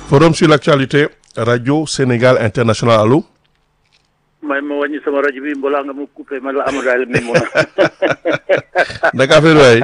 forum sur l'actualité radio Sénégal international allo. may ma wàññi sama rajo bi mbalaa nga ma coupé ma la Amadou Aliou Mimouna. naka affaire waay.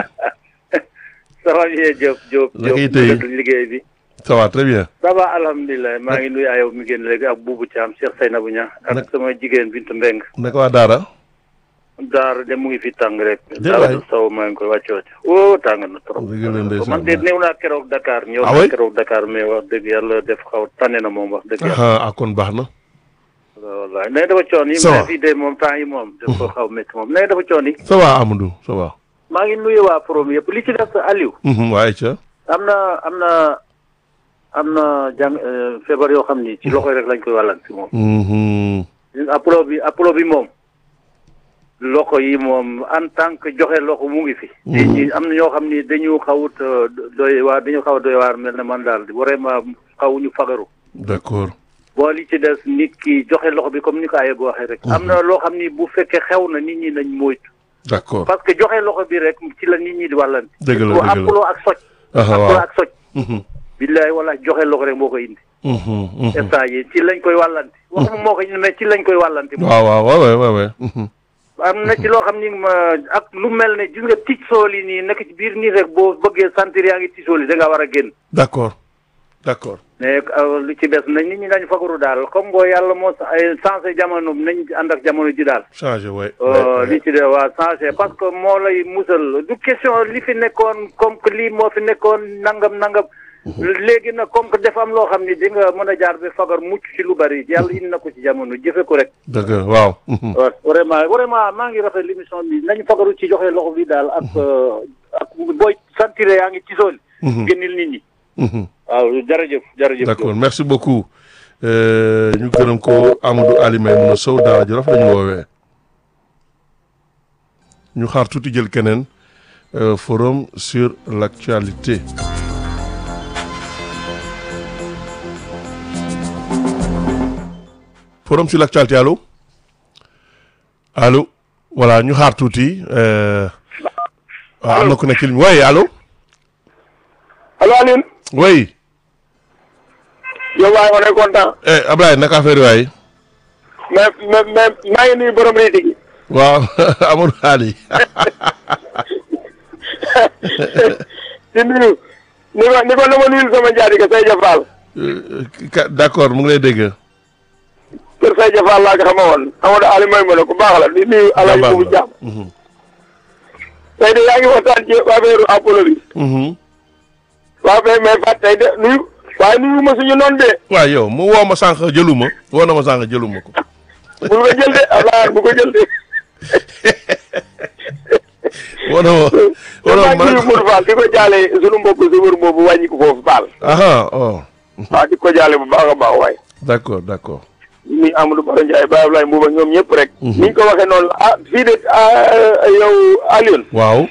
ça va bien Diop Diop. naka Diop tey naka liggéey bi. ça va très bien. ça va alhamdulilah maa ngi nuyu ayow mi génn léegi ak Boubou Thiam Cheikh Seynabou Niang Nag- ak sama jigéen Bintu Mbeng naka waa Daara. daar de mu ngi fi tàng rek. Jërëjëf waay. daal saw maa ngi koy wàcce wàcce oh tàng na trop. Dëgg la ndeysaan. man de néew naa keroog Dakar. ñëw Ah naa oui? keroog Dakar mais wax dëgg yàlla def xaw tànne na moom wax dëgg yàlla. ah ah, kon baax na. wallaay nee dafa coon yi. Ça va. mais fii de moom temps yi moom. daf ko xaw métti moom nee dafa coon yi. ça va Amadou ça va. maa ngi nuyu waa forum yëpp li ci des Aliou. Mhm, waaye ca. am na am na am na jàng euh, feebar yoo xam ni ci loxo yi rek lañ koy wàllan si moom. Mhm, apollo bi apollo bi moom loxo yi moom en tant que joxe loxo mu ngi fi. nit ñi am na ñoo xam ni dañu xawut euh, doy waar dañu xaw a doy waar mel ne man daal vraiment xawuñu fagaru. d'accord. boo li ci des nit ki joxe loxo bi comme ni ko ayee waxee rek. am na loo xam ni bu fekkee xew na nit ñi nañ moytu. d'accord. parce que joxe loxo bi rek ci la nit ñi di wàllanti. Dëgg la, surtout dëgg la. apollo ak soj. ah apollo waaw. ak soj. Mhm, billaay wala joxe loxo rek moo koy indi. mhm, mhm. instant yi ci lañ koy wàllanti. waxuma moo koy indi mais ci lañ koy wàllanti. moom waaw waaw waaw waaw waaw. Mhm. am na ci loo xam ni ma ak lu mel ne gis nga tic sool yi nii nekk ci biir nii rek boo bëggee sentir yaa ngi tic sool yi da ngaa war a génn. d'accord d'accord. mais euh, lu ci des nañ nit ñi dañ fagaru daal comme boo yàlla moo sa- ay changé jamono nañ ànd ak jamono ji daal. changé waay. Euh, li ci de waa changé parce que moo lay musal du question li fi nekkoon comme que lii moo fi nekkoon nangam nangam. léegi nag comme que dafa am loo xam ni di nga mën a jaar ba fagar mucc ci lu bari yàlla indi na ko ci jamono jëfe ko rek. dëgg la waaw. Mhm. waaw vraiment vraiment maa ngi rafet l'émission bi nañu fagaru ci joxe loxo bi daal ak euh, ak booy sentir yaa ngi ci sool. Mhm. génnil nit ñi. Mhm. waaw jërëjëf jërëjëf. d'accord merci beaucoup Euh, ñu gërëm ko Amadou Ali Maymouna Sow Daara Jolof la ñu woowee ñu xaar tuuti jël keneen euh, forum sur l'actualité forum sur l'actualité allo allo voilà ñu xaar tuuti euh, waaw am na ku nekk ci ligne bi oui allo allo Alioune oui yow waaye on est content eh Ablaye naka affaire yi waay mais mais mais maa ngi nuyu borom réeti gi waaw Amadou Ali di nuyu ni ko ni ko na ma nuyul sama njaatige Seydia Fall Euh, ka- d'accord mu ngi lay dégg. kër Seydia Fall laa ko xama woon Amadou Ali may ma ne ku baax la di nuyu Alaaji Baax Bubu la. Jaam Mhm. tey de yaa ngi waxtaan ci affaire Apollo bi Mhm. waaw mais mais fat tey de nuyu waaye nuyu ma suñu noonu de waaw yow mu woo ma sànq jëluma woo na ma sànq jëluma ko. bul ko jël de Ablaye bu ko jël de woo na ma woo na maa ma ngi nuyu Mourou Fall di ko jaale suñu mbokk sumar boobu wàññi ko foofu Fall aha oh waaw di ko jaale bu baax a baax waaye d'accord d'accord. ni Amadou Baro Ndiaye Baye Ablaye Mbuuba ñoom ñëpp rek. ni ñu ko waxee noonu la ah fii de ah, yow Alioune. waaw.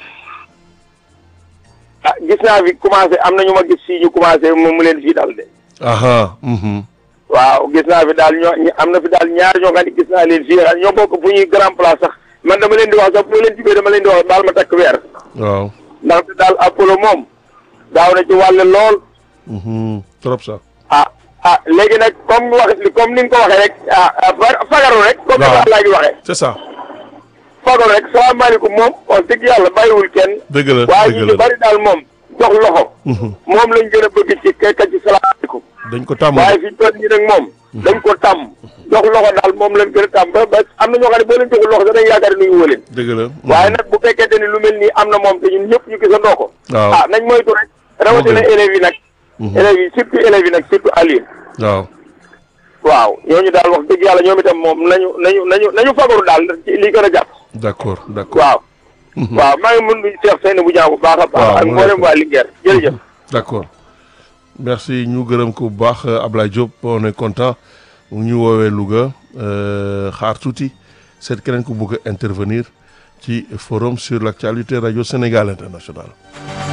ah gis naa fi commencé am na ñu ma gis fii ñu commencé mu mu leen fii dal de. aha mhm. waaw gis naa fi daal ñoo ñi- am na fi daal ñaar ñoo xam ne gis naa leen fii ah, ñoo bokk fu ñuy grand place sax man dama leen di wax sax bu ma leen jubee dama leen di wax daal ma takk weer. waaw. ndaxte daal Apollo moom daaw na ci wàll lool. Mhm. trop sax. ah ah léegi nag comme wax comme ni nga ko waxee rek ah ah fa- fagaru rek. comme ni Waaw. ko laa gi waxee. c'est ça. fagaru rek salaamaaleykum moom wax dëgg yàlla bàyyiwul kenn. dëgg la waaye dëgg ñu la ci bari daal moom jox loxo. Mhm. moom lañ gën a bëgg ci kekka ci salaamaaleykum. dañ ko tàmm. waaye fi ñu toll nii nag moom. dañ ko tàmm. jox loxo daal moom lañ gën a tàmm ba ba am na ñoo xam ne boo leen joxul loxo sax dañ yaakaar ne nuyu woo leen. dëgg la. waaye nag bu fekkente ni lu mel nii am na moom te ñun ñëpp ñu gisandoo ko. waaw ah nañ moytu rek. rawatina gën. élèves yi nag. élèves yi surtout élèves yi nag surtout Aliou. waaw. waaw ñooñu daal wax dëgg yàlla ñoom itam moom nañu nañu nañu nañu fagaru daal ci li gën a jàpp. d'accord d'accord. waaw. waaw maa ngi mun Cheikh Seyni bu jaaw bu baax a baax. waaw ak mu ngi mboolem lay waa Linguère jërëjëf. d'accord merci ñu gërëm ko bu baax Ablaye Diop on est content mu ñu woowee Louga euh, xaar tuuti seet keneen ku bëgg a intervenir ci forum sur l'actualité radio Sénégal international